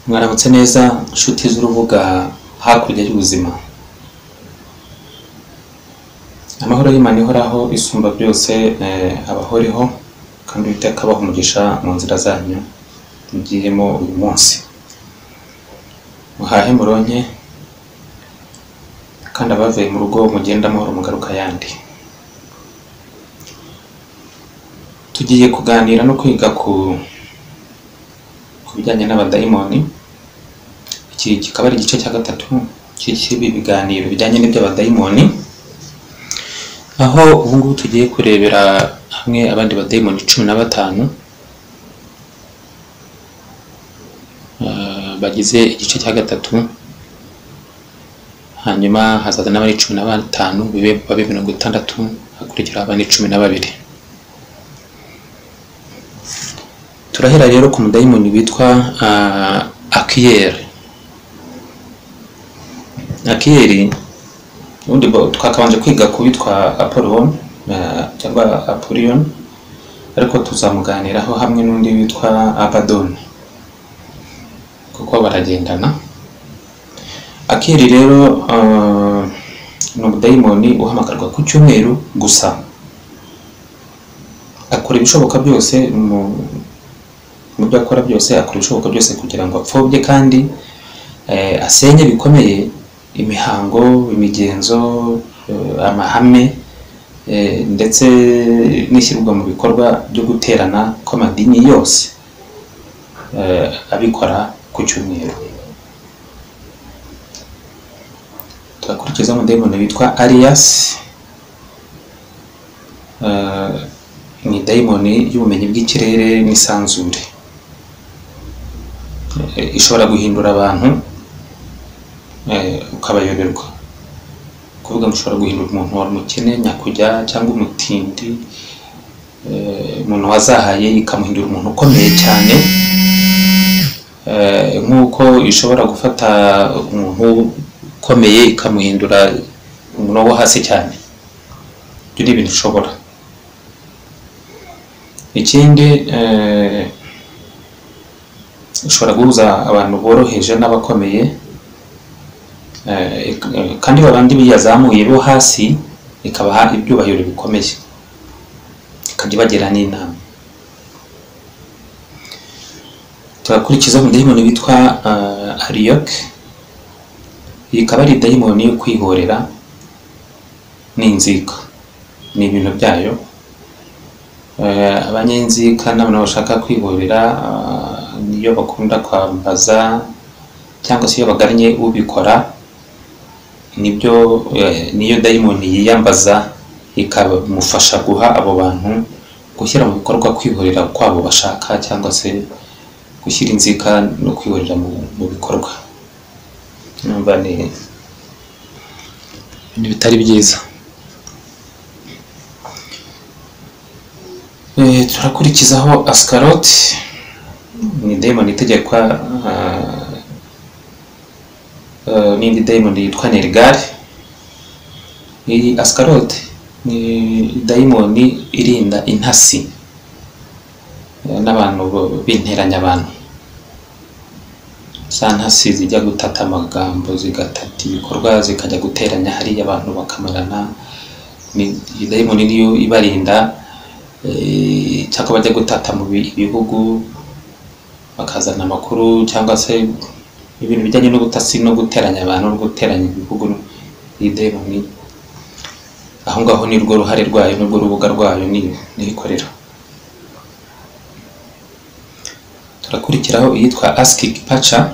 mwaramutse neza nshuti z'urubuga hakurya y'ubuzima amahoro y'Imana ihoraho isumba byose eh, abahoreho kandi uwiteka abaha umugisha mu nzira zanyu mugiyemo uyu munsi muhahe muronke kandi abavuye mu rugo mugende amahoro mugaruka ayandi tugiye kuganira no kwiga ku ku bijyanye n'abadayimoni iki kikaba ari igice cya gatatu cy'ibi biganiro bijyanye n'iby'abadayimoni aho ubu ngubu tugiye kurebera hamwe abandi badayimoni cumi na batanu eh, bagize igice cya gatatu hanyuma hazaza n'abandi cumi na batanu bibe babe mirongo itandatu hakurikiraho abandi cumi na babiri turahera rero ku mudayimoni witwa ah, akiyeri akiyeri ubundi bo- twakabanje kwiga ku witwa apollon ah, cyangwa apolion ariko tuzamuganiraho hamwe n'undi witwa abadoni kuko baragendana akiri rero ah, ni umudayimoni uhamagarwa ku cyumweru gusa akora ibishoboka byose mu mu byo akora byose akora ibishoboka byose kugira ngo apfobye kandi eh, asenye bikomeye imihango imigenzo eh, amahame eh, ndetse n'ishyirwa mu bikorwa byo guterana kw'amadini yose eh, abikora ku cyumweru tugakurikiza umudayimoni witwa ariyasi eh, ni dayimoni y'ubumenyi bw'ikirere n'isanzure eh, ishobora guhindura abantu eh, ukabayoberwa kuvuga ngo ushobora guhindura umuntu wari umukene nyakujya cyangwa umutindi eh, umuntu wazahaye ikamuhindura umuntu ukomeye cyane eh, nk'uko ishobora gufata umuntu ukomeye ikamuhindura umuntu wo hasi cyane ibyo ni ibintu ishobora ikindi eh, ishobora guhuza abantu boroheje n'abakomeye eh, ik- kandi babandi biyazamuye bo hasi ikabaha ibyubahiro bikomeye ikajya ibagira n'inama tugakurikiza umudayimoni witwa uh, ariyok iyi ikaba ari dayimoni yo kwihorera n'inzika ni ibintu byayo Eh, abanyenzi kandi abantu bashaka kwihorera ah, niyo bakunda kwambaza cyangwa se iyo bagannye ubikora nibyo eh, niyo dayimoni yiyambaza ikamufasha guha abo bantu gushyira mu bikorwa kwihorera kwabo bashaka cyangwa se gushyira inzika no kwihorera mu, mu bikorwa numva ni ni bitari byiza Eh, turakurikizaho asikaroti ni dayimoni itegekwa ah, ah, n'indi dayimoni yitwa nerigare iyi asikaroti ni dayimoni irinda intasi eh, n'abantu bo- binteranya abantu za ntasi zijya gutata amagambo zigatata ibikorwa zikajya guteranya hariya abantu bakamarana ni iyi dayimoni niyo ibarinda eh, cyangwa bajya gutata mu bi- bihugu bakazana amakuru cyangwa se ibintu bijyanye n'ubutasi no guteranya abantu no guteranya ibihugu idemoni aho ngaho ni rwo ruhare rwayo nirwo rubuga rwayo ni- niyikorera turakurikiraho iyitwa asikiki paca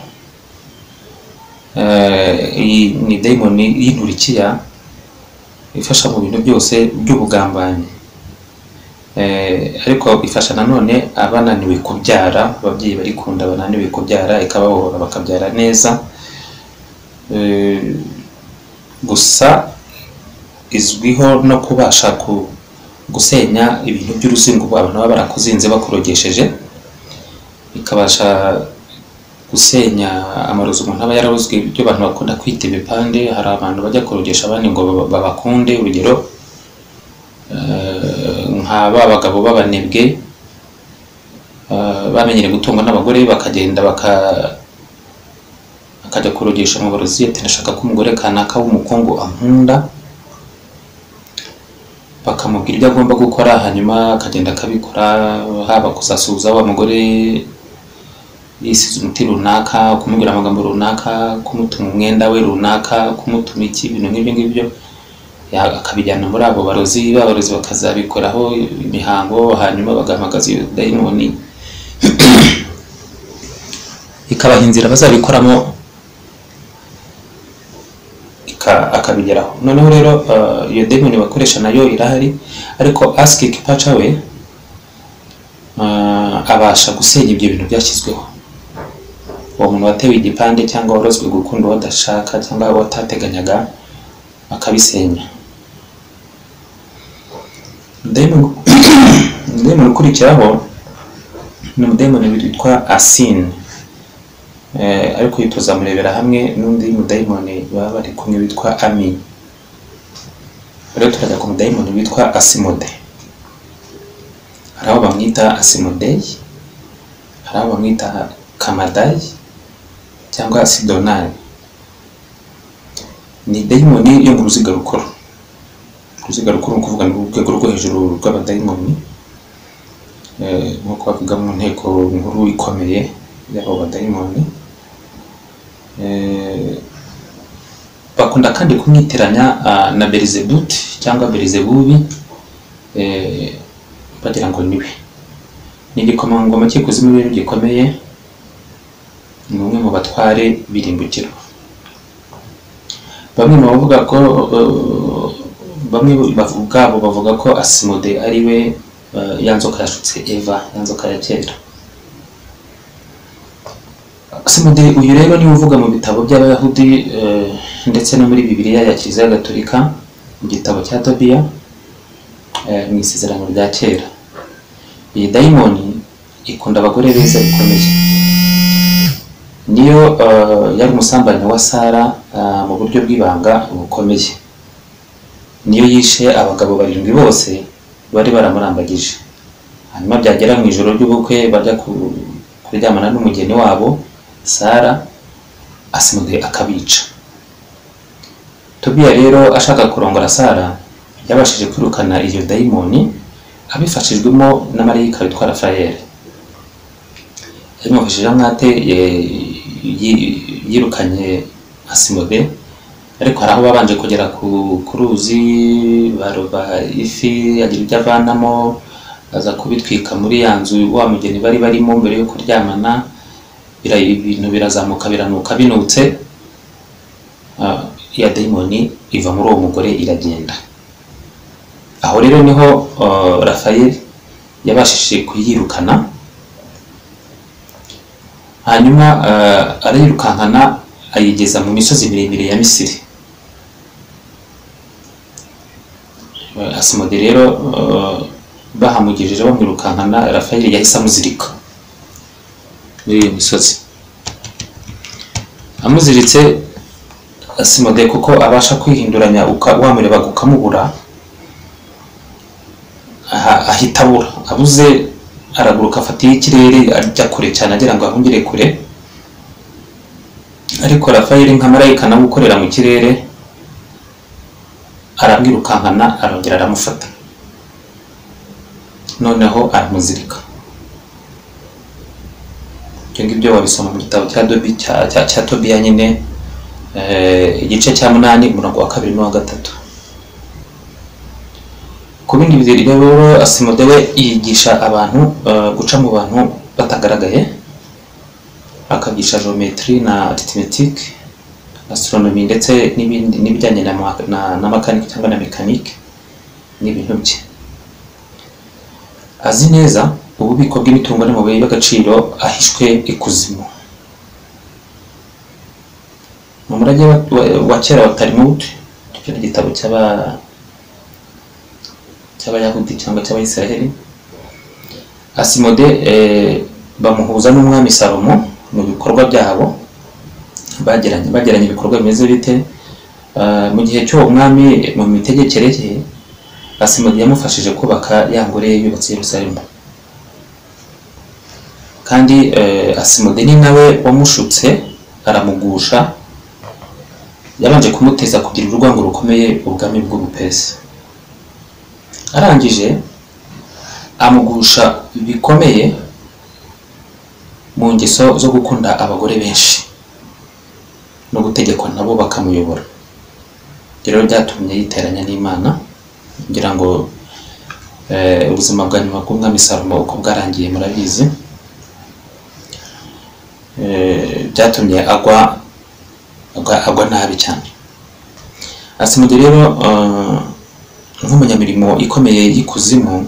iyi ni demoni y'inturikiya ifasha mu bintu byose by'ubugambanyi Eh, ariko ifasha nanone abananiwe kubyara ababyeyi barikunda bananiwe kubyara ikababohora bakabyara neza Eh, gusa izwiho no kubasha ku gusenya ibintu by'uruzingo abantu baba barakuzinze bakurogesheje ikabasha gusenya amarozi umuntu aba yararozwe ibyo abantu bakunda kwita ibipande hari abantu bajya kurogesha abandi ngo baba- babakunde urugero nka ba bagabo b'abanebwe eh, bamenyereye gutungwa n'abagore bakagenda baka akajya kurogesha mu barozi ati ndashaka ko umugore kanaka w'umukungu ankunda bakamubwira ibyo agomba gukora hanyuma akagenda akabikora haba kusasuza wa mugore yisize umuti runaka kumubwira amagambo runaka kumutuma umwenda we runaka kumutuma iki ibintu nk'ibyo ngibyo ya- akabijyana muri abo barozi ba barozi bakazabikoraho imihango hanyuma bagahamagaza iyo dayimoni ikabaha inzira bazabikoramo ika- akabigeraho noneho rero eh, iyo demoni bakoresha nayo irahari ariko asiki kipaca we eh, abasha gusenya ibyo bintu byashyizweho uwo muntu watewe igipande cyangwa warozwe gukunda uwo adashaka cyangwa uwo atateganyaga akabisenya Demon- demoni ukurikiraho ni umudayimoni witwa asini Eh, ariko uyu tuzamurebera hamwe n'undi mudayimoni baba bari kumwe witwa ami rero turajya ku mudayimoni witwa asimode hari aho bamwita asimodeyi hari aho bamwita kamadayi cyangwa sidonari ni dayimoni yo mu ruziga rukuru uruziga rukuru ni ukuvuga ni urwego rwo hejuru rw'abadayimoni Eh, nk'uko bavuga mu nteko nkuru ikomeye y'abo badayimoni Eh, bakunda kandi kumwitiranya ah, na Beelzebut cyangwa Beelzebubi eh, bagira ngo niwe ni igikomangoma cy'ikuzimu rero gikomeye ni umwe mu batware birimbukiro bamwe mu bavuga ko eh, bamwe bavu- ubwabo bavuga ko asimode ari we eh, ya nzoka yashutse eva ya nzoka ya kera Simode uyu rero niwe uvuga mu bitabo by'abayahudi eh, ndetse no muri bibiliya ya kiliziya gatolika mu gitabo cya tobiya eh, mu isezerano rya kera iyi dayimoni ikunda abagore beza bikomeye niyo eh, yari umusambanyi wa sara eh, mu buryo bw'ibanga bukomeye niyo yishe abagabo barindwi bose bari baramurambagije hanyuma byagera mu ijoro ry'ubukwe bajya ku- kuryamana n'umugeni wabo sara asimugaye akabica tobiya rero ashaka kurongora sara yabashije kwirukana iyo dayimoni abifashijwemo na marayika witwa rafayeli yamufashije amwate ye- yi- yirukanye asimode ariko hari aho babanje kugera ku ku ruzi baroba ifi agira ibyo avanamo aza kubitwika muri ya nzu wa mugeni bari barimo mbere yo kuryamana bira- ibintu birazamuka biranuka binutse ah, ya dayimoni iva muri uwo mugore iragenda aho rero niho ah, Raphael yabashije kuyirukana hanyuma ah, arayirukankana ayigeza mu misozi miremire ya misiri Eh, asimode rero eh, bahamugejeje bamwirukankana rafayeli yahise amuzirika muri iyo misozi amuziritse asimode kuko abasha kwihinduranya uka- wamurebaga ukamubura aha- ahita abura abuze araguruka afatiye ikirere ajya kure cyane agira ngo ahungire kure ariko rafayeli nka marayika nawe ukorera mu kirere aramwirukankana arongera aramufata noneho aramuzirika ibyo ngibyo wabisoma mu gitabo cya dobi cya cya cya tobiya nyine eh, igice cya munani umurongo wa kabiri n'uwa gatatu ku bindi bihe rero asimode we yigisha abantu eh, guca mu bantu batagaragaye akagisha geometry na arithmetic astronomy ndetse n'ibindi- n'ibijyanye na ma- na- na makanike cyangwa na mekanike n'ibintu bye azi neza ububiko bw'imitungo n'amabuye y'agaciro ahishwe ikuzimu mu murage wa- wa- wa kera wa tarimud icyo ni igitabo cy'aba- cy'abayahudi cyangwa cy'abayisiraheli asimode eh, bamuhuza n'umwami salomo mu bikorwa byabo bagiranye bagiranye ibikorwa bimeze bite Eh, mu gihe cy'uwo mwami mu mitegekere ye asimode yamufashije kubaka ya ngoro ye yubatse i yerusalemu kandi eh, asimode ni nawe wamushutse aramugusha yabanje kumuteza kugira urwango rukomeye ubwami bw'ubupesi arangije amugusha bikomeye mu ngeso zo gukunda abagore benshi no gutegekwa nabo bakamuyobora ibyo rero byatumye yiteranya n'imana ngira ngo eh, ubuzima bwa nyuma bw'umwami salomo uko bwarangiye murabizi Eh, byatumye agwa agwa, agwa nabi cyane asimuje rero eh, nk'umunyamirimo ikomeye y'ikuzimu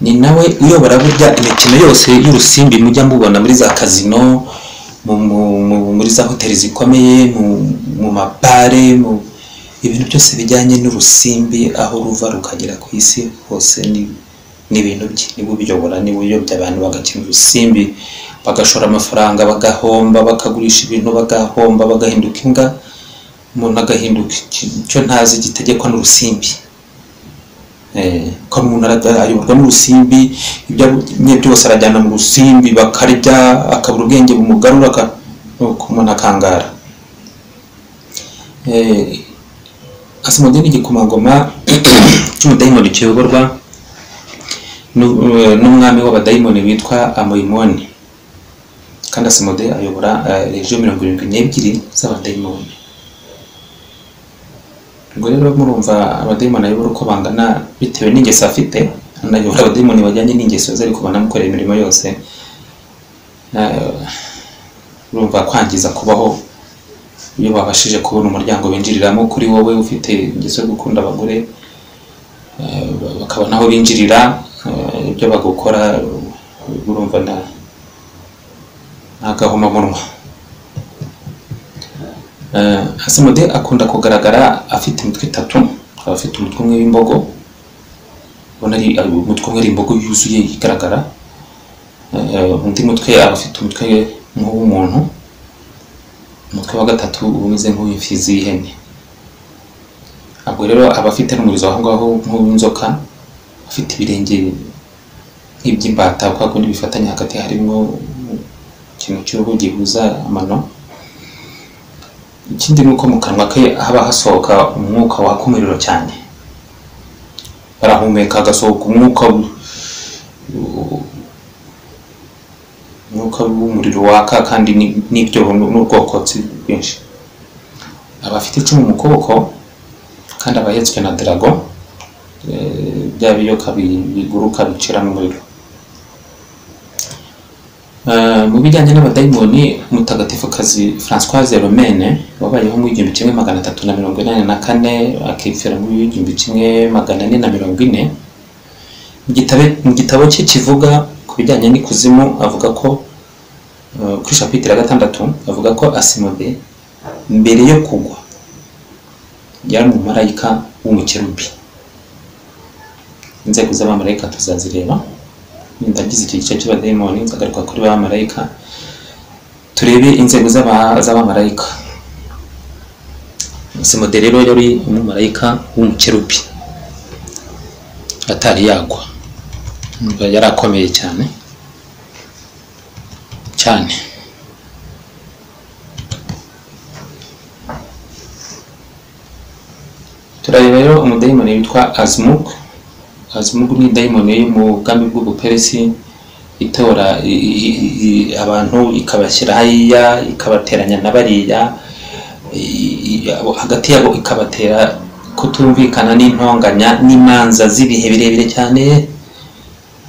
ni nawe uyobora burya imikino yose y'urusimbi mujya mubona muri za kazino mu- mu- mu- muri za hoteli zikomeye mu- mu mabare mu ibintu byose bijyanye n'urusimbi aho ruva rukagera ku isi hose ni- ni ibintu bye niwe ubiyobora niwe uyobya abantu bagakina urusimbi bagashora amafaranga bagahomba bakagurisha ibintu bagahomba bagahinduka imbwa umuntu agahinduka iki- icyo ntazi gitegekwa n'urusimbi Eh, ko umuntu ara- ayoborwa n'urusimbi ibyo abonye byose arajyana mu rusimbi bakarya akabura ubwenge bumugarura aka- nuko umuntu akangara Eh, asimujye n'igikomangoma cy'umudayimoni kiyoborwa n'u- eh, n'umwami w'abadayimoni witwa amoyimoni kandi asimode ayobora eh, regiyo mirongo irindwi n'ebyiri z'abadayimoni ubwo rero murumva abadayimoni ayobora uko bangana bitewe n'ingeso afite anayobora abadayimoni bajyanye n'ingeso ze ariko banamukorera imirimo yose Eh, urumva kwangiza kubaho iyo babashije kubona umuryango binjiriramo kuri wowe ufite ingeso yo gukunda abagore eh, bakabona aho binjirira eh, ibyo bagukora eh, urumva na- n'agahomamunwa Eh, asimode akunda kugaragara afite imitwe itatu akaba afite umutwe umwe w'imbogo ubona ari ari- umutwe umwe ari imbogo yuzuye igaragara Eh, undi mutwe aba afite umutwe nk'uw'umuntu umutwe wa gatatu uba umeze nk'uw'imfizi y'ihene ubwo rero aba afite n'umurizo aho ngaho nk'uw'inzoka afite ibirenge nk'iby'imbata kwa kundi bifatanye hagati harimo ikintu cy'uruhu gihuza amano ikindi ni uko mu kanwa ke haba hasohoka umwuka waka umuriro cyane barahumeka hagasohoka umwuka w- umwuka w'umuriro waka kandi ni- n'ibyobo n'ubwokotsi bwinshi aba afite icumu mu kuboko kandi aba ahetswe na darago eh, bya biyoka bi- biguruka biciramo umuriro Eh, mu bijyanye n'abadayimoni mutagatifukazi Françoise Romaine wabayeho mu igihumbi kimwe magana atatu na mirongo inani na kane akipfira mu igihumbi kimwe magana ane na mirongo ine mu gitabe- mu gitabo cye kivuga ku bijyanye n'ikuzimu avuga ko eh, kuri shapitire ya gatandatu avuga ko asimode mbere yo kugwa yari umumarayika w'umukerubi inzego z'abamarayika tuzazireba ndagize icyo gice cy'abadayimoni nzagaruka kuri ba marayika turebe inzego z'aba- z'abamarayika simode rero yari umumarayika w'umukerubi atari yagwa Umva, yari akomeye cyane cyane turareba rero umudayimoni witwa azimuk azimuk ni dayimoni yo mu bwami bw'ubuperesi itora i- i- i- abantu ikabashyira hariya ikabateranya na bariya i- i- abo- hagati yabo ikabatera kutumvikana n'intonganya n'imanza z'ibihe birebire cyane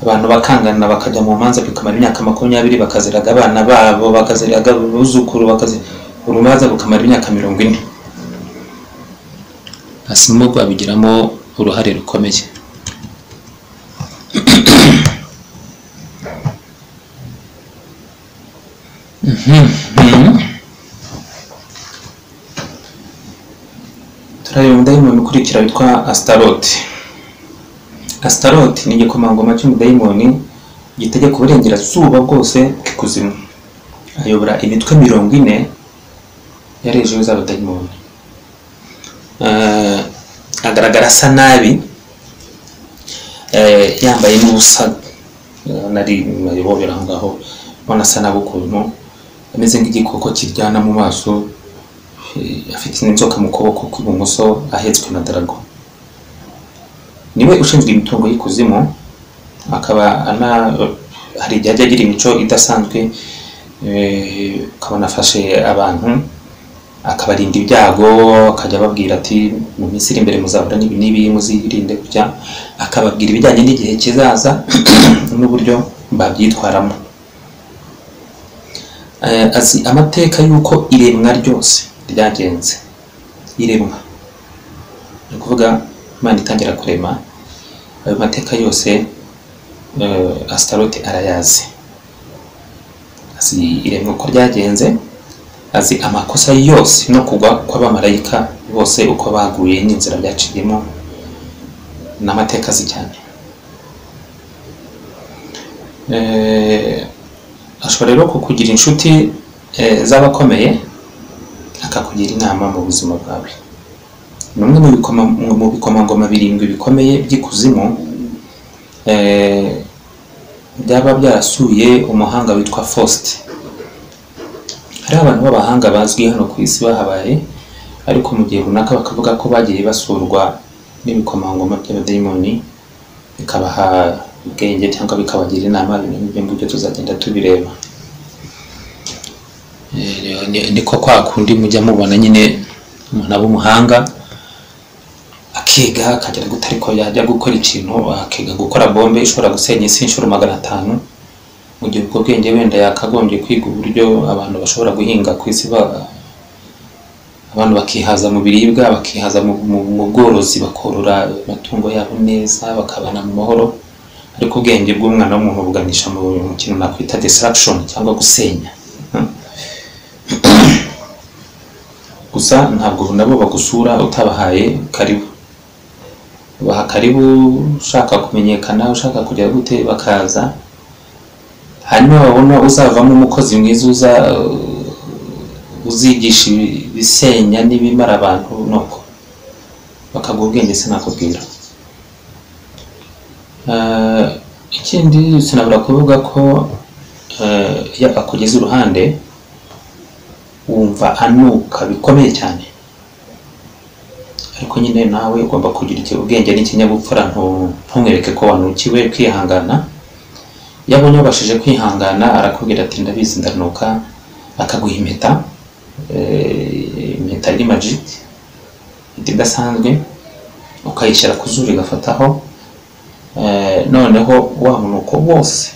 abantu bakangana bakajya mu manza bikamara imyaka makumyabiri bakaziraga abana babo bakaziraga abuzukuru bakazi urubanza rukamara imyaka mirongo ine asimo babigiramo uruhare rukomeye turareba umudayimoni ukurikira witwa asitaroti asitaroti ni igikomangoma cy'umudayimoni gitegeka uburengerazuba bwose bw'ikuzimu ayobora imitwe mirongo ine yarejeho z'abadayimoni Eh, agaragara asa nabi eh, yambaye n'ubusa Eh, nari ayobobera aho ngaho ubona asa nabi ukuntu ameze nk'igikoko kiryana mu maso eh, afite inzoka mu kuboko kw'ibumoso ahetswe na darago niwe ushinzwe imitungo y'ikuzimu akaba ana hari igihe ajya agira imico idasanzwe eh, ukabona afashe abantu akabarinda ibyago akajya ababwira ati mu minsi iri imbere muzahura n'ibi n'ibi muzirinde kujya akababwira ibijyanye n'igihe kizaza n'uburyo babyitwaramo Eh, azi amateka y'uko iremwa ryose ryagenze iremwa ni ukuvuga imana itangira kurema ayo mateka yose eh, asitarote arayazi azi iremwa uko ryagenze azi amakosa yose no kugwa kw'abamarayika bose uko baguye n'inzira byaciyemo n'amateka azi cyane Eh, ashobora rero kukugira inshuti eh, z'abakomeye akakugira inama mu buzima bwawe ni umwe mu bikoma- mu bikomangoma birindwi bikomeye by'ikuzimu eh, byaba byarasuye umuhanga witwa Faust hari abantu b'abahanga bazwi hano ku isi bahabaye ariko mu gihe runaka bakavuga ko bagiye basurwa n'ibikomangoma by'abadayimoni bikabaha ubwenge cyangwa bikabagira inama ibintu nk'ibyo ngibyo tuzagenda tubireba Eh, ni- niko kwa kundi mujya mubona nyine umuntu aba umuhanga akiga akagera guta ariko yajya gukora ikintu akiga gukora bombe ishobora gusenya isi inshuro magana atanu mu gihe ubwo bwenge wenda yakagombye kwiga uburyo abantu bashobora guhinga ku isi ba- abantu bakihaza mu biribwa bakihaza mu, mu, mu bworozi bakorora amatungo yabo neza bakabana mu mahoro ariko ubwenge bw'umwana w'umuntu buganisha mu mu kintu nakwita destruction cyangwa gusenya Hmm. gusa ntabwo nabo bagusura utabahaye karibu baha karibu ushaka kumenyekana ushaka kujya gute bakaza hanyuma babona uzavamo umukozi mwiza uza uzigisha ibi- ibisenya n'ibimara abantu nuko bakaguha ubwenge sinakubwira Eh, ikindi sinabura kuvuga ko eh, iyo akugeze iruhande wumva anuka bikomeye cyane ariko nyine nawe ugomba kugira iki- ubwenge n'ikinyabupfura ntu- ntumwereke ko wanukiwe kwihangana iyo abonye wabashije kwihangana arakubwira ati ndabizi ndanuka akaguha impeta eh, impeta iri magic impeta idasanzwe ukayishyira ku zuru igafataho eh, noneho wa munuko wose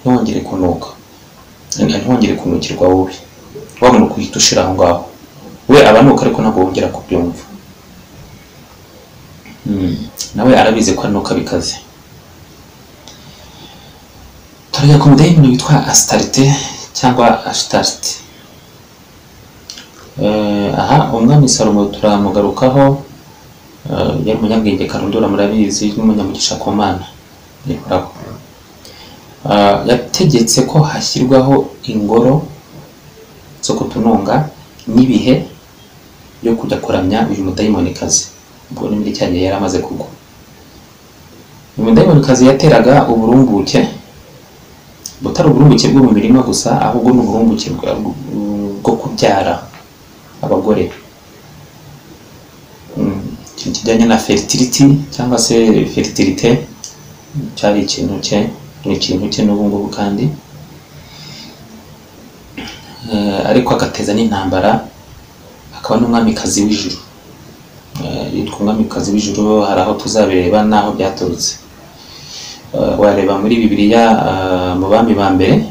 ntiwongere kunuka Eh, ntiwongere kunukirwa wowe wa munuko uhita ushira aho ngaho we abanuka ariko ntabwo wongera kubyumva Mm, nawe arabizi ko anuka bikaze turajya ku mudayimoni witwa asitarite cyangwa ashitarite Eh, aha umwami salomo turamugarukaho eh, yari umunyabwenge karundura murabizi n'umunyamugisha ku mana nihoraho Eh, yategetse ko hashyirwaho ingoro zo kutununga n'ibihe byo kujya kuramya uyu mudayimonikazi ubwo ni muri cya gihe yari amaze kugwa uyu mudayimonikazi yateraga uburumbuke butari uburumbuke bwo mu mirima gusa ahubwo ni uburumbuke bwa- bwo kubyara abagore Mm, ikintu kijyanye na fertility cyangwa se fertilité cyari ikintu cye ni ikintu cye n'ubu ngubu kandi Eh, ariko agateza n'intambara akaba n'umwamikazi w'ijuru Eh, yitwa umwamikazi w'ijuru hari aho tuzabireba n'aho byaturutse Eh, wareba muri bibiliya eh, mu bami ba mbere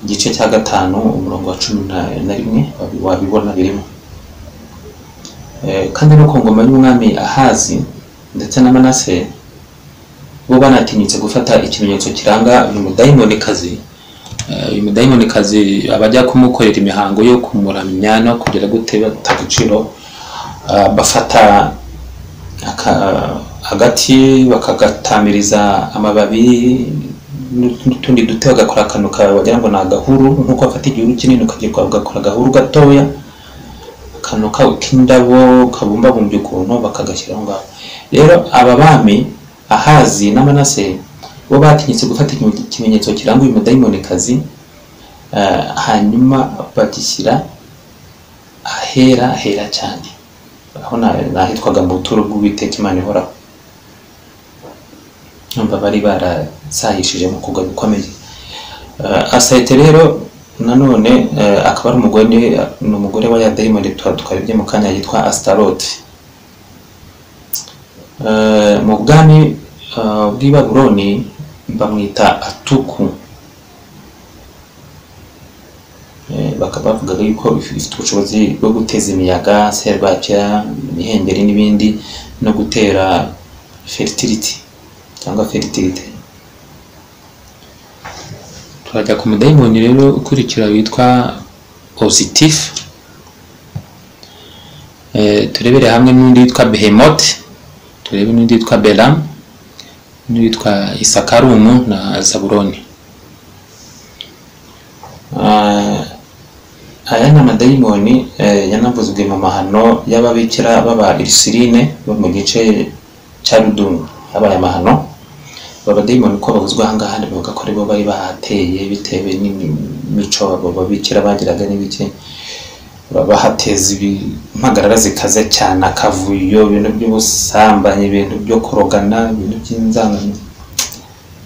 igice cya gatanu umurongo wa cumi na- na rimwe wabi- wabibona birimo Eh, kandi no ku ngoma y'umwami ahazi ndetse na manase bo banatinyutse gufata ikimenyetso kiranga uyu mudayimonikazi Eh, uyu mudayimonikazi abajya kumukorera imihango yo kumuramya no kugera gute bata agaciro eh, bafata aka- agati bakagatamiriza amababi n'utundi duti bagakora akantu ka- wagira ngo ni agahuru nk'uko bafata igihuru kinini ukagikora bagakora agahuru gatoya akantu ka- k'indabo kabumbabumbye ukuntu bakagashyira aho ngaho rero aba bami ahazi n'amanase bo batinyutse gufata iki- ikimenyetso kiranga uyu mudayimonikazi eh, hanyuma bagishyira ahera hera cyane aho na- nahitwaga mu buturo bw'uwiteka imana ihoraho numva bari barasahishije mu kugwa bikomeye Eh, asayite rero nanone eh, akaba ari umugore ni ni umugore wa ya dayimoni twa- twarebye mu kanya yitwa asitarote Eh, mu bwami eh, bw'i babuloni bamwita atuku Eh, bakaba bavugaga yuko ifite ubushobozi bwo guteza imiyaga serwakira imihengeri n'ibindi no gutera fertility cyangwa fertility turajya ku mudayimoni rero ukurikira witwa positifu turebere hamwe n'undi witwa behemoti turebe n'undi witwa beramu n'undi witwa isakarumu na zaburoni Ah, aya ni amadayimoni eh, yanavuzwe mu mahano y'ababikira baba irisirine bo mu gice cya rudumu habaye amahano aba badayimoni uko bavuzwe aha ngaha bavuga ko aribo bari bahateye bitewe n'imico abo babikira bagiraga n'ibiki bahateza impagarara zikaze cyane akavuyo ibintu by'ubusambanyi ibintu byo kurogana ibintu by'inzangano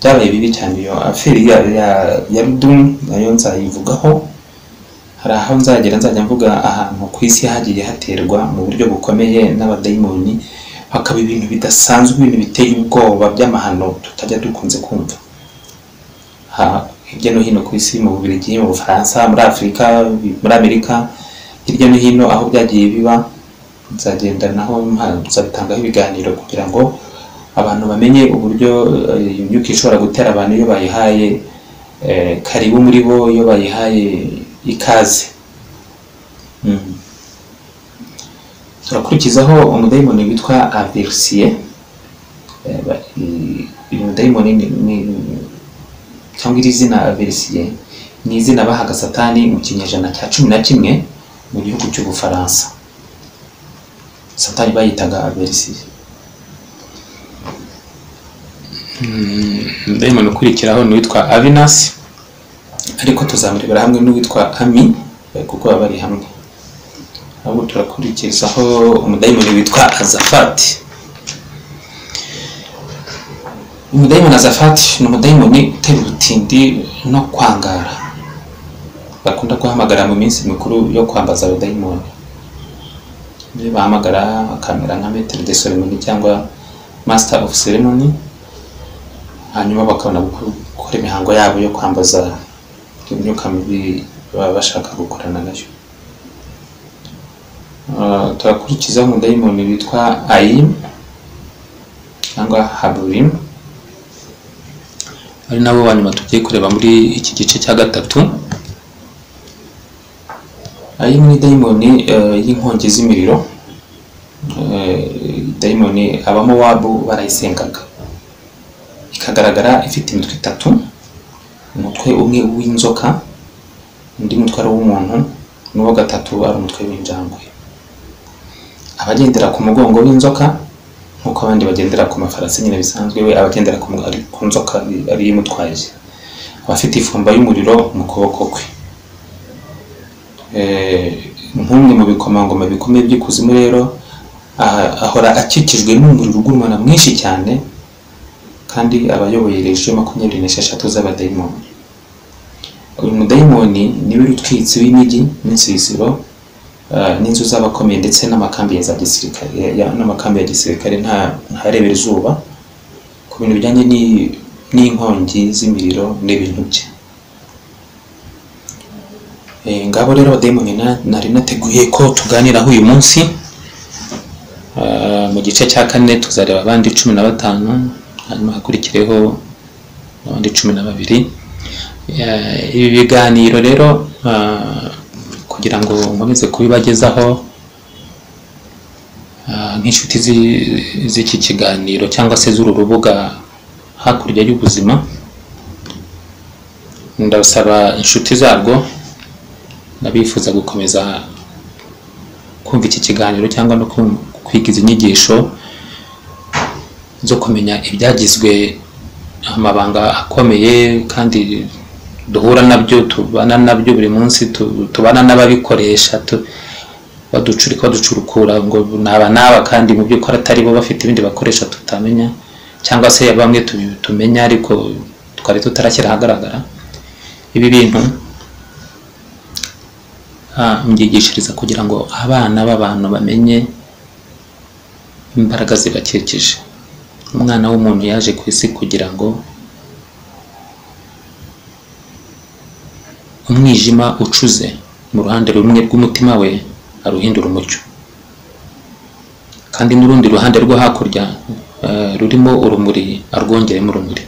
byabaye bibi cyane iyo aferi ya ya ya rudumu nayo nzayivugaho hari aho nzagera nzajya mvuga ahantu ku isi hagiye haterwa mu buryo bukomeye n'abadayimoni hakaba ibintu bidasanzwe ibintu biteye ubwoba by'amahano tutajya dukunze kumva Ha- hirya no hino ku isi mu Bubiligi mu Bufaransa muri Afurika muri Amerika hirya no hino aho byagiye biba nzagenda naho mpa- nzabitangaho ibiganiro kugira ngo abantu bamenye uburyo eh, iyo myuka ishobora gutera abantu iyo bayihaye eh, karibu muri bo iyo bayihaye ikaze Mhm. turakurikizaho umudayimoni witwa aversiye uyu mudayimoni ni- ni- cyangwa iri zina aversiye ni izina bahaga satani mu kinyejana cya cumi na kimwe mu gihugu cy'ubufaransa satani bayitaga aversiye dayimoni ukurikiraho ni uwitwa avinasi ariko tuzamurebera hamwe n'uwitwa ami eh, kuko baba bari hamwe ahubwo turakurikizaho umudayimoni witwa azafati umudayimoni azafati ni umudayimoni utera ubutindi no kwangara bakunda guhamagara mu minsi mikuru yo kwambaza abadayimoni niyo bahamagara bakamera nka metero de ceremony cyangwa master of ceremony hanyuma bakabona guko- gukora imihango yabo yo kwambaza imyuka mibi baba bashaka gukorana nayo Ah, turakurikizaho umudayimoni witwa ayimu cyangwa haburimu ari nabo ba nyuma tugiye kureba muri iki gice cya gatatu ayimu ni dayimoni eh, y'inkongi z'imiriro Eh, dayimoni abamo wabu barayisengaga ikagaragara ifite imitwe itatu umutwe umwe w'inzoka undi mutwe ari uw'umuntu n'uwa gatatu ari umutwe w'injangwe abagendera ku mugongo w'inzoka nk'uko abandi bagendera ku mafarasi nyine bisanzwe we abagendera ku mu- ari- ku nzoka ari- ariyo imutwaye abafite ifumba y'umuriro mu kuboko kwe Eh, nk'umwe mu bikomangoma bikomeye by'ikuzimu rero aha- ahora akikijwe n'umuriro ugurumana mwinshi cyane kandi aba ayoboye regiyo makumyabiri n'esheshatu z'abadayimoni uyu mudayimoni niwe rutwitsi w'imijyi n'insisiro eh, n'inzu z'abakomeye ndetse n'amakambi ya za gisirikare ya- n'amakambi ya gisirikare nta ntarebera izuba ku bintu bijyanye n'i- n'inkongi z'imiriro n'ibintu bye Eh, ngabo rero abadayimoni na- nari nateguye ko tuganiraho uyu munsi mu gice cya kane tuzareba abandi cumi na batanu hanyuma hakurikireho abandi cumi na babiri Eh, ibi biganiro rero ah, kugira ngo nkomeze kubibagezaho ah, nk'inshuti zi- z'iki kiganiro cyangwa se z'uru rubuga hakurya y'ubuzima ndasaba inshuti zarwo n'abifuza gukomeza kumva iki kiganiro cyangwa no kum- kwiga izi nyigisho zo kumenya ibyagizwe amabanga akomeye kandi duhura nabyo tubana nabyo buri munsi tu- tubana n'ababikoresha tu- baducurika baducurukura ngo naba naba kandi mu by'ukuri atari bo bafite ibindi bakoresha tutamenya cyangwa se bamwe tubi- tumenya ariko twari tutarashyira ahagaragara ibi bintu ah, mbyigishiriza kugira ngo abana b'abantu bamenye imbaraga zibakikije umwana w'umuntu yaje ku isi kugira ngo umwijima ucuze mu ruhande rumwe rw'umutima we aruhindura umucyo kandi n'urundi ruhande rwo hakurya eh, rurimo urumuri arwongeremo urumuri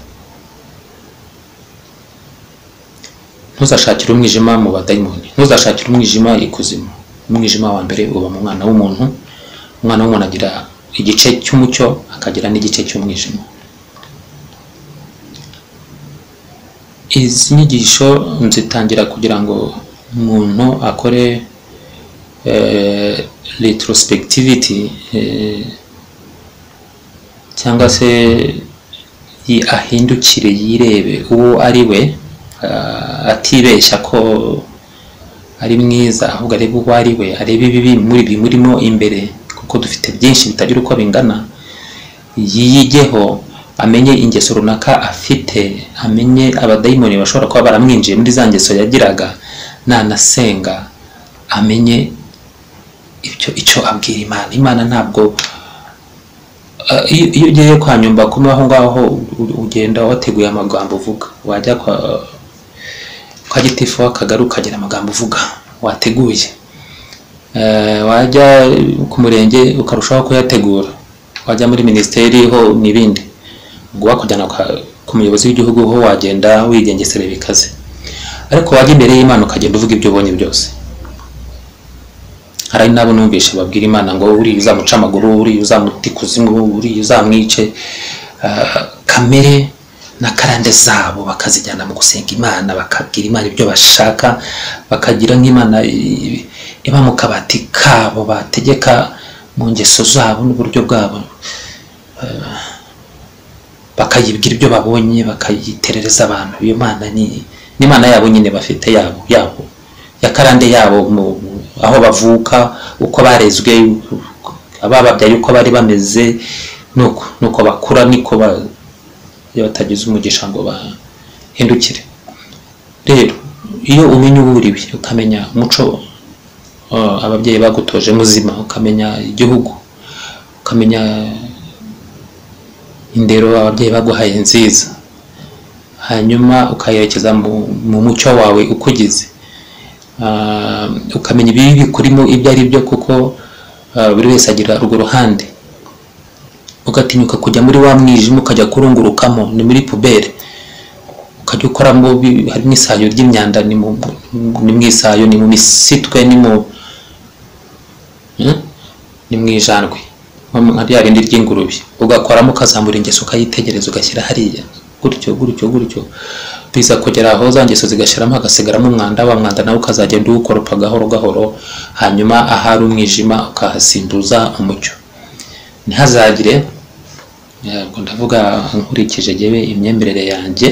ntuzashakire umwijima mu badayimoni ntuzashakire umwijima ikuzimu umwijima wa mbere uba mu mwana w'umuntu umwana w'umuntu agira igice cy'umucyo akagira n'igice cy'umwijima izi nyigisho nzitangira kugira ngo umuntu akore eh, retrospectivity eh, cyangwa se yi- ahindukire yirebe uwo ari we ah, atibeshya ko ari mwiza ahubwo arebe uwo ari we arebe ibibi muri bimurimo imbere kuko dufite byinshi bitagira uko bingana yiyigeho amenye ingeso runaka afite amenye abadayimoni bashobora kuba baramwinjiye muri za ngeso yagiraga nanasenga amenye ibyo icyo abwira imana imana ntabwo Ah, iyo iyo ugiye kwa nyumba kumwe aho ngaho u- ugenda wateguye amagambo uvuga wajya kwa kwa gitifu w'akagari ukagira amagambo uvuga wateguye Eh, wajya ku murenge ukarushaho kuyategura wajya muri minisiteri ho n'ibindi ubwo wakujyana kwa- ku muyobozi w'igihugu ho wagenda wigengesera bikaze ariko wajya imbere y'imana ukagenda uvuga ibyo ubonye byose hari n'abo numvishe babwira imana ngo uriya uzamuca amaguru uriya uzamuta ikuzimu uriya uzamwice Ah, kamere na karande zabo bakazijyana mu gusenga imana bakabwira imana ibyo bashaka bakagira nk'imana i- iba mu kabati kabo bategeka mu ngeso zabo n'uburyo bwabo Ah, bakayibwira ibyo babonye bakayiterereza abantu iyo mana ni n'imana yabo nyine bafite yabo yabo ya karande yabo mu- mu- aho bavuka uko barezwe abababyaye uko bari bameze nuko nuko bakura niko ba- iyo batagize umugisha ngo bahindukire rero iyo umenya uwo uriwe ukamenya umuco uh, ababyeyi bagutoje muzima ukamenya igihugu ukamenya indero ababyeyi baguhaye nziza hanyuma ukayerekeza mu, mu mucyo wawe ukugize Ah, ukamenya ibibi bikurimo ibyo ari byo kuko ah, buri wese agira urwo ruhande ugatinyuka kujya muri wa mwijima ukajya kurungurukamo ni muri pubere ukajya ukoramo bi- harimo isayo ry'imyanda ni mu ni mu isayo ni mu misitwe ni mu Hmm? ni mu ijandwe nko mu- nka rya rindi ry'ingurube ugakoramo ukazamura ingeso ukayitegereza ugashyira hariya gutyo gutyo gutyo biza kugera aho za ngeso zigashyiramo hagasigaramo umwanda wa mwanda nawe ukazagenda uwukoropa gahoro gahoro hanyuma ahari umwijima ukahasimbuza umucyo ntihazagire yego ndavuga nkurikije jyewe imyemerere yanjye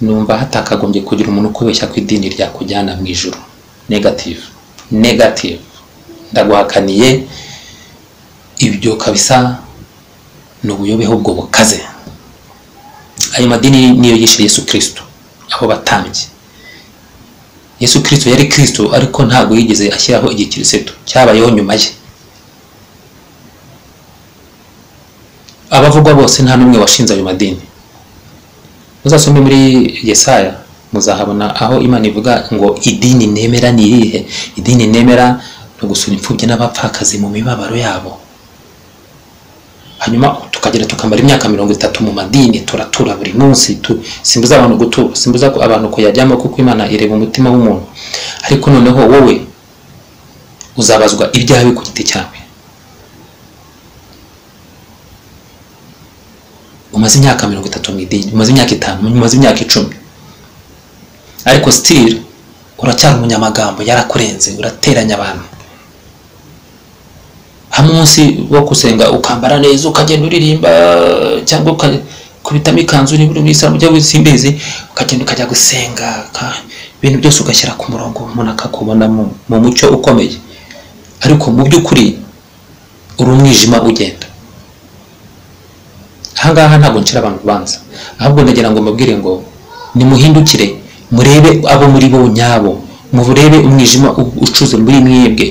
numva hatakagombye kugira umuntu ukubeshya ko idini ryakujyana mu ijuru negative negative ndaguhakaniye ibyo kabisa ni ubuyobeho ubwo bukaze ayo madini niyo yishe yesu kirisito abo batambyi yesu kirisito yari kirisito ariko ntabwo yigeze ashyiraho igikirisitu cyabayeho nyuma ye abavugwa bose nta n'umwe washinze ayo madini muzasome muri yesaya muzahabona aho imana ivuga ngo idini nemera ni irihe idini nemera ni ugusura imfubyi n'abapfakazi mu mibabaro yabo hanyuma tukagera tukamara imyaka mirongo itatu mu madini turatura buri munsi tu- simbuza abantu gutura simbuza ku- abantu kuyajyamo kuko imana ireba umutima w'umuntu ariko noneho wowe uzabazwa ibyawe ku giti cyawe umaze imyaka mirongo itatu mu idini umaze imyaka itanu umaze imyaka icumi ariko still uracyari umunyamagambo yarakurenze urateranya abantu hamwe umunsi wo gusenga ukambara neza ukagenda uririmba cyangwa uka- kubitamo ikanzu niba uri muyisilamu ujya wisimbize ukagenda ukajya gusenga ka- ibintu byose ugashyira ku murongo umuntu akakubona mu, mu mucyo ukomeye ariko mu by'ukuri uri umwijima ugenda ahangaha ntabwo ncira abantu ubanza ahubwo ndagira ngo mbabwire ngo nimuhindukire murebe abo muri bo nyabo murebe umwijima u- ucuze muri mwebwe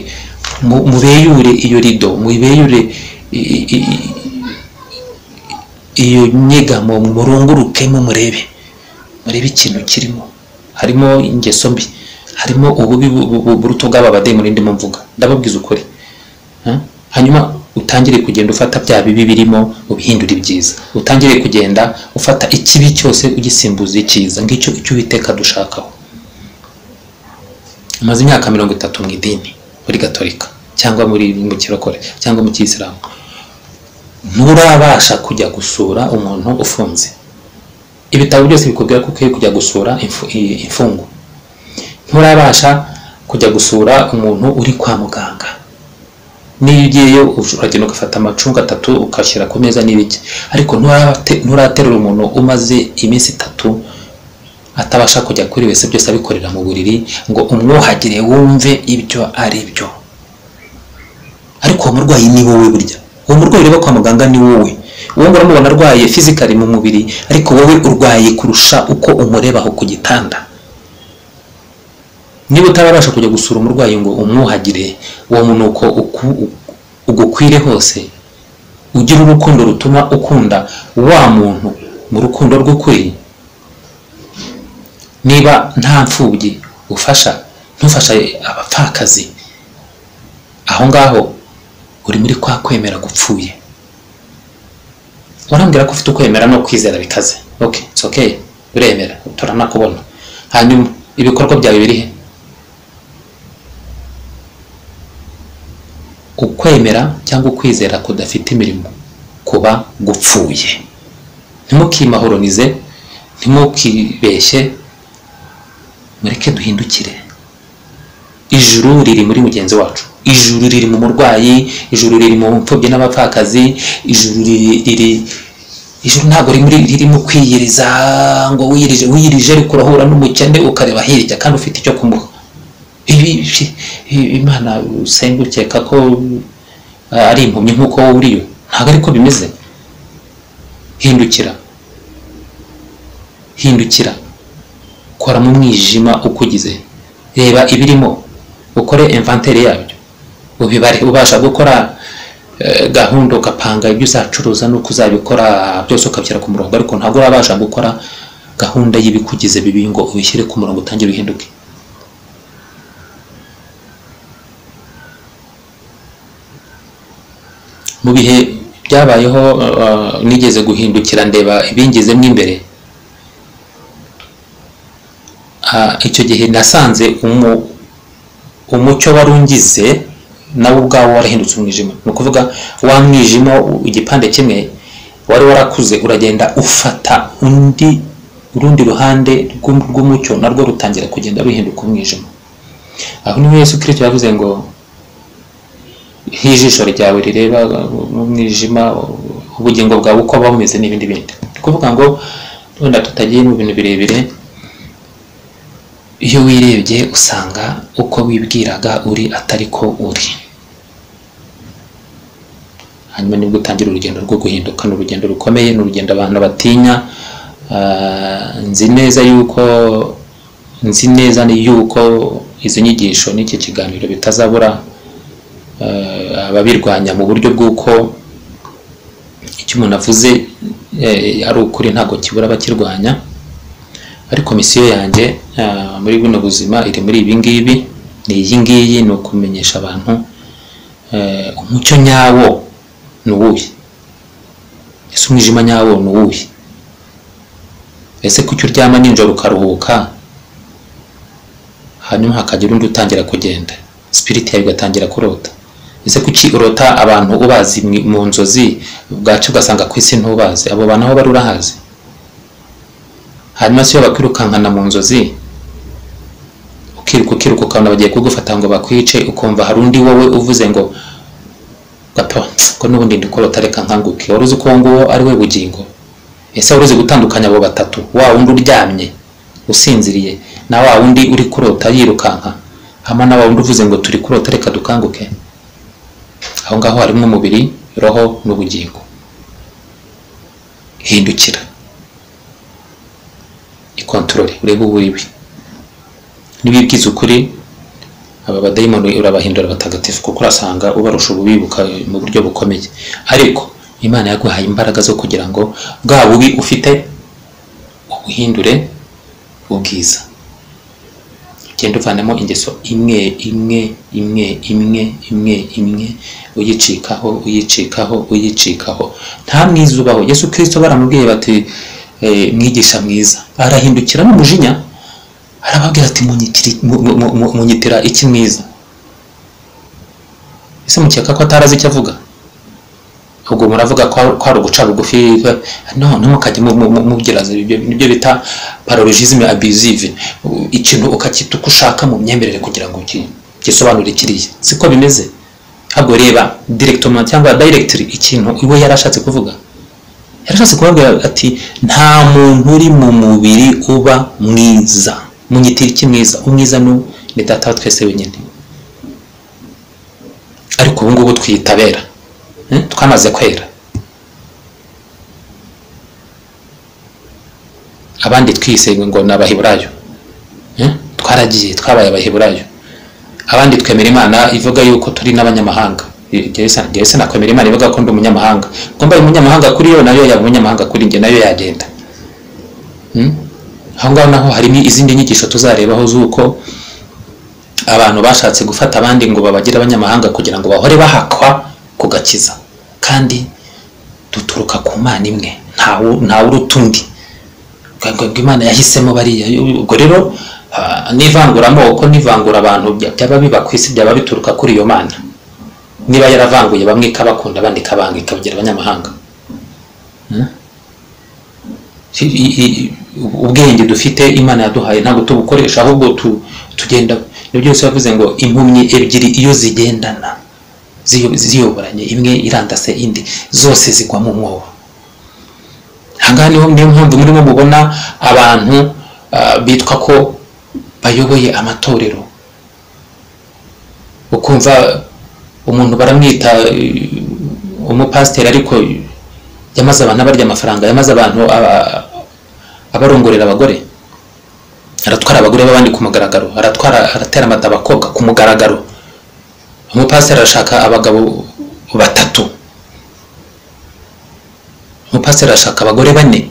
Mu- mubeyure iyo rido mubeyure i- i- i- iyo nyegamo murungurukemo murebe murebe ikintu kirimo harimo ingeso mbi harimo ububi bu- bu- bu- buruta ubwaba badayimoni ndimo mvuga ndababwiza ukuri Ha? hanyuma utangire kugenda ufata bya bibi birimo ubihindura ibyiza utangire kugenda ufata ikibi cyose ugisimbuza icyiza ngicyo icyo uwiteka dushakaho amaze imyaka mirongo itatu mu idini muri gatolika cyangwa muri mu kirokore cyangwa mu kiyisilamu nturabasha kujya gusura umuntu ufunze ibitabo byose bikubwira ko ukwiye kujya gusura imfu- i- imfungwa nturabasha kujya gusura umuntu uri kwa muganga niyo ugiyeyo uragenda ugafata amacunga atatu ugashyira ku meza n'ibiki ariko nturate- nturaterura umuntu umaze iminsi itatu atabasha kujya kuri wese byose abikorera mu buriri ngo umwuhagire wumve ibyo ari byo ariko uwo murwayi ni wowe burya uwo murwayi ureba kwa muganga ni wowe uwo ngura mubona arwaye fizikari mu mubiri ariko wowe urwaye kurusha uko umureba aho ku gitanda niba utabasha kujya gusura umurwayi ngo umwuhagire uwo munuko uku- ugukwire hose ugira urukundo rutuma ukunda wa muntu mu rukundo rw'ukuri niba nta mfubyi ufasha ntufasha abapfakazi aho ngaho uri muri kwa kwemera gupfuye urambwira ko ufite ukwemera no kwizera bikaze ok it's okay uremera turanakubona hanyuma ibikorwa byawe biri he ukwemera cyangwa ukwizera kudafite imirimo kuba gupfuye ntimukimahoronize ntimukibeshye mureke duhindukire ijuru riri muri mugenzi wacu ijuru riri mu murwayi ijuru riri mu mfubyi n'abapfakazi ijuru riri riri ijuru ntabwo rimuri ririmo kwiyiriza ngo wiyirije wiyirije ariko urahura n'umukene ukareba hirya kandi ufite icyo kumuha ibi ibi- ibi- imana usenga ukeka ko uh, ari impumyi nk'uko wowe uriyo ntabwo ariko bimeze hindukira hindukira kora mu mwijima ukugize reba ibirimo ukore inventaire yabyo ubibare ubasha gukora eh, gahunda ugapanga ibyo uzacuruza n'uko uzabikora byose ukabishyira ku murongo ariko ntabwo urabasha gukora gahunda y'ibikugize bibi ngo ubishyire ku murongo utangire uhinduke mu bihe byabayeho uh, nigeze guhindukira ndeba ibingezemo imbere Ah, icyo gihe nasanze umu- umucyo wari ungize nawe ubwawo warahindutse umwijima ni ukuvuga wa mwijima igipande kimwe wari warakuze uragenda ufata undi urundi ruhande rw'um- rw'umucyo narwo rutangira kugenda ruhinduka umwijima aho niho yesu kirisito yavuze ngo nk'ijisho ryawe rireba mu mwijima ubugingo bwawe uko buba bumeze n'ibindi bindi ni ukuvuga ngo wenda tutagiye mu bintu birebire iyo wirebye usanga uko wibwiraga uri atari ko uri hanyuma nibwo utangira urugendo rwo guhinduka ni urugendo rukomeye ni urugendo abantu batinya Ah, nzi neza yuko nzi neza yuko izo nyigisho n'iki kiganiro bitazabura eh, ababirwanya mu buryo bw'uko icyo umuntu avuze eh, ari ukuri ntabwo kibura abakirwanya ariko misiyo yanjye eh, muri buno buzima iri muri ibi ngibi ni iyi ngiyi ni ukumenyesha abantu eh, umucyo nyawo ni uwuhe ese umwijima nyawo ni uwuhe ese kuki uryama nijoro ukaruhuka hanyuma hakagira undi utangira kugenda spirit yawe igatangira kurota ese kuki urota abantu ubazi mwi- mu nzozi bwacu ugasanga ku isi ntubazi abo bantu aho bari urahazi hanyuma si yo bakwirukankana mu nzozi ukiruka ukiruka ukabona bagiye kugufata ngo bakwice ukumva hari undi wowe uvuze ngo gato ko n'ubundi ndi kurota reka nkanguke wari uzi ko uwo nguwo ari we bugingo ese wari uzi gutandukanya abo batatu wa wundi uryamye usinziriye na wa wundi uri kurota yirukanka hamwe na wa wundi uvuze ngo turi kurota reka dukanguke aho ngaho harimo umubiri roho n'ubugingo hindukira ikontorore urebe uwo uri we niba ubwiza ukuri aba badayimoni urabahindura abatagatifu kuko urasanga ubarusha ububibuka mu buryo bukomeye ariko imana yaguhaye imbaraga zo kugira ngo bwa bubi ufite ubuhindure ubwiza ugenda uvanamo ingeso imwe imwe imwe imwe imwe imwe uyicikaho uyicikaho uyicikaho nta mwiza ubaho yesu kirisito baramubwiye bati eh, mwigisha mwiza arahindukira n'umujinya arababwira ati "Munyitiri- mu- mu- mu- mu- munyitira iki mwiza ese mukeka ko atarazi icyo avuga ubwo muravuga ko ari- ko ari uguca bugufi eh, no ntimukajye mu- mu- mu- mubwira ibyo nibyo bita parologisme abusive U- ikintu ukakita uko ushaka mu myemerere kugira ngo uki- gisobanure kiriya siko bimeze ahubwo reba directement cyangwa directly ikintu iwe yari ashatse kuvuga yarashatse kubabwira ati nta muntu uri mu mubiri uba mwiza munyitira iki mwiza umwiza ni ni data wa twese wenyine ariko ubu ngubu twitabera eh, twamaze kwera abandi twise ngo ni abaheburayo eh, twaragiye twabaye abaheburayo abandi twemera imana ivuga yuko turi n'abanyamahanga jyese nakwemera imana ivuga ko ndi umunyamahanga ngo mbaye umunyamahanga kuri yo nayo yaba umunyamahanga kuri njye nayo yagenda Hmm? aho ngaho naho harimo izindi nyigisho tuzarebaho z'uko abantu bashatse gufata abandi ngo babagire abanyamahanga kugira ngo bahore bahakwa ku gakiza kandi duturuka ku mana imwe ntawu- ntawuruta undi ubwo ubwo imana yahisemo bariya ubwo rero ah, n'ivanguramoko n'ivangura abantu bya- byaba biba ku isi byaba bituruka kuri iyo mana niba yaravanguye bamwe ikabakunda abandi ikabanga ikabagira abanyamahanga Hmm? I- i- i- ubwenge dufite imana yaduhaye ntabwo tubukoresha ahubwo tu- tugenda ni byose bavuze ngo impumyi ebyiri iyo zigendana ziyo- ziyoboranye imwe irandase indi zose zigwa mu mwobo ahangaha niho niyo mpamvu murimo mubona abantu ah, bitwa ko bayoboye amatorero ukumva umuntu baramwita eh, umupasiteri ariko yamaze abantu abarya amafaranga yamaze abantu aba- abarongorera abagore aratwara abagore b'abandi ku mugaragaro aratwara aratera amata abakobwa ku mugaragaro umupasiteri arashaka abagabo batatu umupasiteri arashaka abagore bane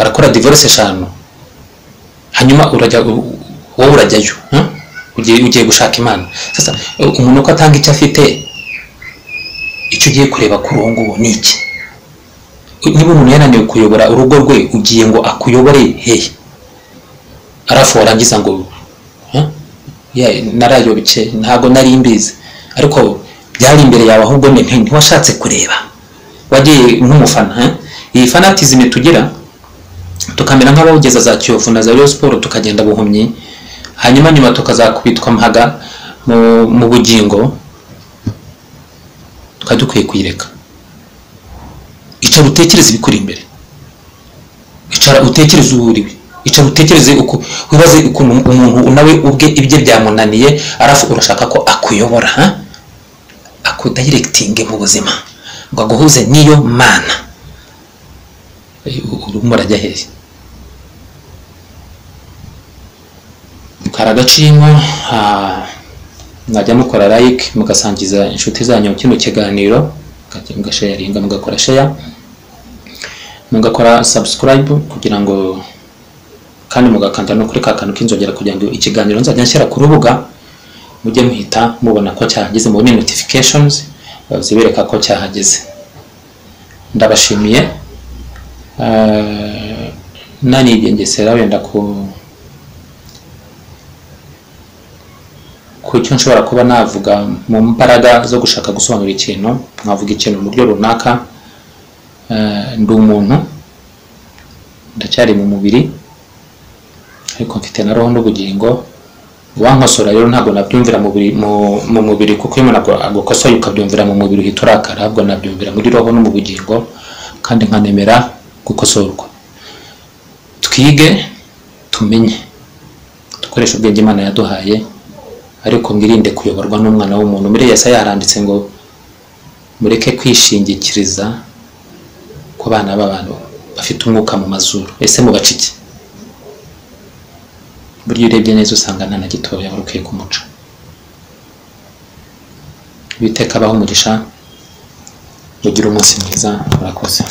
arakora divorce eshanu hanyuma urajya wowe urajyayo huh? ugiye ugiye gushaka imana sasa eh, umuntu uko atanga icyo afite icyo ugiye kureba kuri uwo nguwo ni iki niba umuntu yananiwe kuyobora urugo rwe ugiye ngo akuyobore hehe arafu warangiza ngo huh? Yeah, narayobye ntabwo nari mbizi ariko byari imbere yawe ahubwo ni- nti- ntiwashatse kureba wagiye nk'umufana eh? iyi fanatizime tugira tukamera nk'abawugeza za kiyovu na za Rayon Sport tukagenda buhumyi hanyuma nyuma tukazakubitwa mpaga mu, mu bugingo tukaba dukwiye kuyireka icara utekereze ibikuri imbere icara utekereze uwo uriwe icara utekereze uko wibaze ukuntu umuntu nawe ubwe ibye byamunaniye arafu urashaka ko akuyobora ha? akudayiregitinge mu buzima ngo aguhuze n'iyo mana urimo urajya hehe kari agaciro ah, mwajya mukora like mugasangiza inshuti zanyu kino kiganiro mukajya mugasharinga mugakora share mugakora subscribe kugira ngo kandi mugakanda no kuri ka kantu k'inzogera kugira ngo ikiganiro nzajya nshyira ku rubuga mujye muhita mubona ko cyahageze mubone notifications eh, zibereka ko cyahageze ndabashimiye Eh, nanigengesera wenda ku ku cyo nshobora kuba navuga mu mbaraga zo gushaka gusobanura ikintu nkavuga ikintu mu buryo runaka eh, ndi umuntu ndacyari mu mubiri ariko mfite na roho n'ubugingo uwankosora rero ntabwo nabyumvira mu buri- mu- mu mubiri kuko iyo umuntu agu- agukosoye ukabyumvira mu mubiri uhita urakara ahubwo nabyumvira muri roho no mu bugingo kandi nkanemera gukosorwa twige tumenye dukoreshe ubwenge imana yaduhaye ariko mwirinde kuyoborwa n'umwana w'umuntu muri yesaya haranditse ngo mureke kwishingikiriza ku bana b'abantu bafite umwuka mu mazuru ese mubacike buryo urebye neza usanga nta na gitoya wari ukwiye kumuca biteka abaho umugisha mugire umunsi mwiza murakoze